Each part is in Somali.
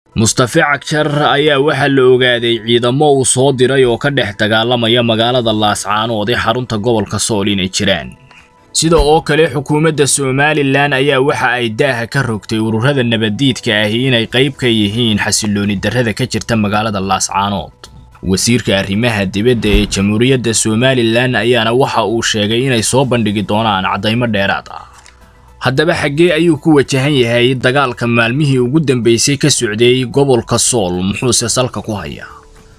mustafe cagjar ayaa waxaa la ogaaday ciidamo uu soo diray oo ka dhex dagaalamaya magaalada laascaanood ee xarunta gobolka sool inay jiraan sida oo kale xukuumadda somalilan ayaa waxa ay daaha ka rogtay ururada nabaddiidka ahi inay qayb ka yihiin xasilooni darrada ka jirta magaalada laascaanood wasiirka arrimaha dibadda ee jamhuuriyadda somalilan ayaana waxa uu sheegay inay soo bandhigi doonaan caddaymo dheeraad ah haddaba xaggee ayuu ku wajahan yahay dagaalka maalmihii ugu dambeysay ka socday gobolka sool muxuuse salka ku hayaa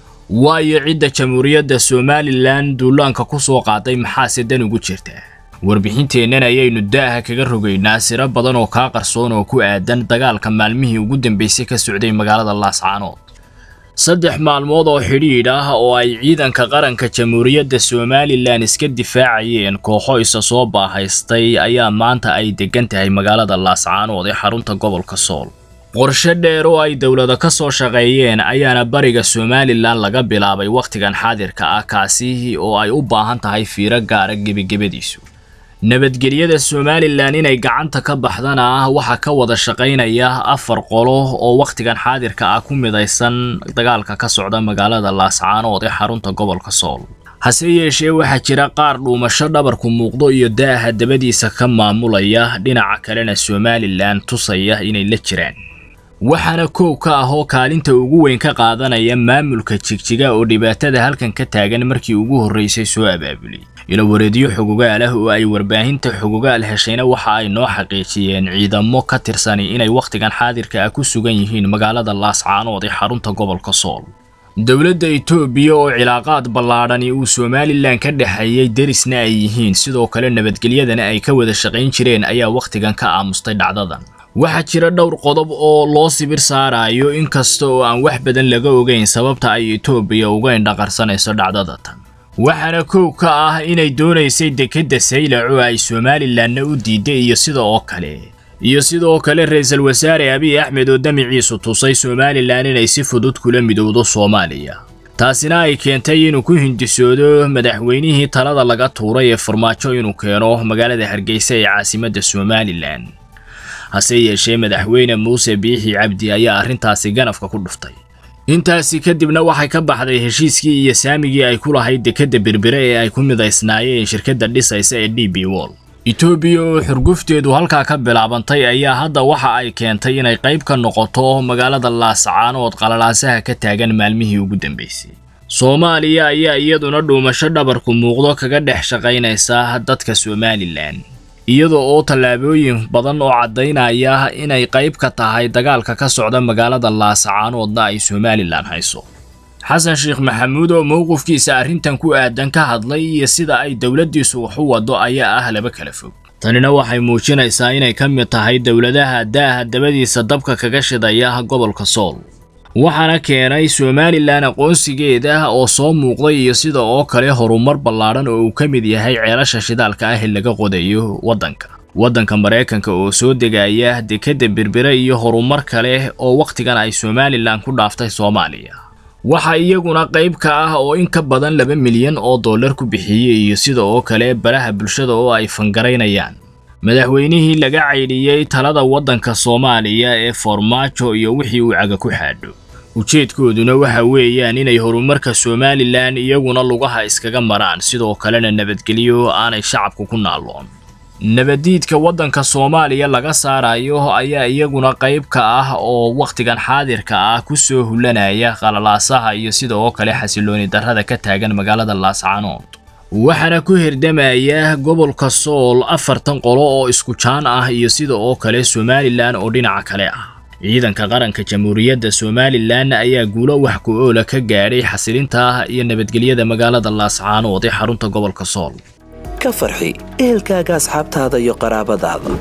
waayo cidda jamhuuriyadda somalilan duulaanka ku soo qaaday maxaase dan ugu jirta warbixinteennan ayaynu daaha kaga rogaynaa siro badan oo kaa qarsoon oo ku aadan dagaalka maalmihii ugu dambeysay ka socday magaalada laascaanood saddex maalmood oo xidhiidh ah oo ay ciidanka qaranka jamhuuriyadda somalilan iska difaacayeen kooxo isa soo baahaystay ayaa maanta ay degan tahay magaalada laascaanood ee xarunta gobolka sool qorshe dheer oo ay dowlada ka soo shaqeeyeen ayaana bariga somalilan laga bilaabay wakhtigan xaadirka ah kaasi oo ay u baahan tahay fiiro gaara gebagebadiisu nabadgelyada somalilan inay gacanta ka baxdana waxaa ka wada shaqaynaya afar qolo oo wakhtigan xaadirka ah ku midaysan dagaalka ka socda magaalada laascaanood ee xarunta gobolka sool hase yeeshee waxaa jira qaar dhuumasho dhabarku muuqdo iyo daaha dabadiisa ka maamulaya dhinaca kalena somalilan tusaya inay la jiraan waxaana koow ka ah oo kaalinta ugu weyn ka qaadanaya maamulka jigjiga oo dhibaatada halkan ka taagan markii ugu horreysay soo abaabulay ilowareedyo xogogaal ah oo ay warbaahinta xogogaal heshayna waxa ay noo xaqiijiyeen ciidamo ka tirsani inay wakhtigan xaadirka ah ku sugan yihiin magaalada laascaanood ee xarunta gobolka sool dowladda itoobiya oo cilaaqaad ballaadhani uu somalilan ka dhexeeyey derisna ay yihiin sidoo kale nabadgelyadana ay ka wada shaqayn jireen ayaa wakhtigan ka aamustay dhacdadan waxaa jira dhowr qodob oo loo sibir saarayo inkasta oo aan wax badan laga ogeyn sababta ay itoobiya uga indhaqarsanayso dhacdada tan waxaana koow ka ah inay doonaysay dekedda saylac oo ay somalilanna u diiday iyo sida oo kale iyo sidoo kale ra-iisul wasaare abiy axmed oo damiciisu tusay somalilan inay si fudud kula midowdo soomaaliya taasina ay keentay inuu ku hindisoodo madaxweynihii talada laga tuuray ee farmaajo inuu keeno magaalada hargeysa ee caasimadda somalilan hase yeeshee madaxweyne muuse biixi cabdi ayaa arrintaasi ganafka ku dhuftay intaasi kadibna waxay ka baxday heshiiskii iyo saamigii ay ku lahayd dekedda berbere ee ay ku midaysnaayeen shirkadda dhisaysa ee d b wol etoobiya oo xurgufteedu halkaa ka bilaabantay ayaa hadda waxa ay keentay inay qayb ka noqoto magaalada laascaanood qalalaasaha ka taagan maalmihii ugu dambeysay soomaaliya ayaa iyaduna dhuumasho dhabarku muuqdo kaga dhex shaqaynaysa dadka somalilan iyada oo tallaabooyin badan oo caddaynaya inay qayb ka tahay dagaalka ka socda magaalada laascaanoodna ay somalilan hayso xasan sheekh maxamuud oo mowqifkiisa arrintan ku aadan ka hadlay iyo sida ay dowladdiisu wax u waddo ayaa ah laba kala fog tanina waxay muujinaysaa inay ka mid tahay dowladaha daaha dabadiisa dabka kaga shidaya gobolka sool waxaana keenay somalilan aqoonsigeeda oo soo muuqday iyo sida oo kale horumar ballaadhan oo uu ka mid yahay ceelasha shidaalka ah ee laga qodayo waddanka waddanka maraykanka oo soo degaya dekedda berbere iyo horumar kale oo wakhtigan ay somalilan ku dhaaftay soomaaliya waxa iyaguna qayb ka ah oo in ka badan laba milyan oo dollar ku bixiyey iyo sida oo kale baraha bulshada oo ay fangaraynayaan madaxweynihii laga caydhiyey talada waddanka soomaaliya ee farmaajo iyo wixii uu caga ku xaadho ujeedkooduna waxa weeyaan inay horumarka somalilan iyaguna lugaha iskaga maraan sidoo kalena nabadgelyo aanay shacabku ku naalloon nabaddiidka waddanka soomaaliya laga saarayo ayaa iyaguna qayb ka ah oo wakhtigan xaadirka ah ku soo hulanaya qalalaasaha iyo sida oo kale xasilooni darrada ka taagan magaalada laascaanood waxaana ku hirdamaya gobolka sool afartan qolo oo isku jaan ah iyo sida oo kale somalilan oo dhinaca kale ah ciidanka qaranka jamhuuriyadda somalilan ayaa guulo wax ku-oola ka gaadhay xasilinta iyo nabadgelyada magaalada laascaanood ee xarunta gobolka sool ka farxi ehelkaaga asxaabtaada iyo qaraabadaada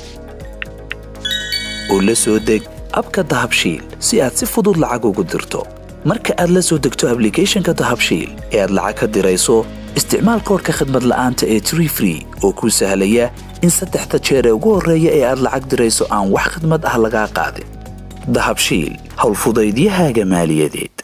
oo la soo deg abka dahabshiil si aad si fudud lacag ugu dirto marka aad la soo degto ablicathonka dahabshiil ee aad lacag ka dirayso isticmaal koorka khadmad la'aanta ee tree free oo kuu sahlaya in saddexda jeer ee ugu horreeya ee aad lacag dirayso aan wax khadmad ah lagaa qaadin dahabshiil howlfudaydiyahaaga maaliyadeed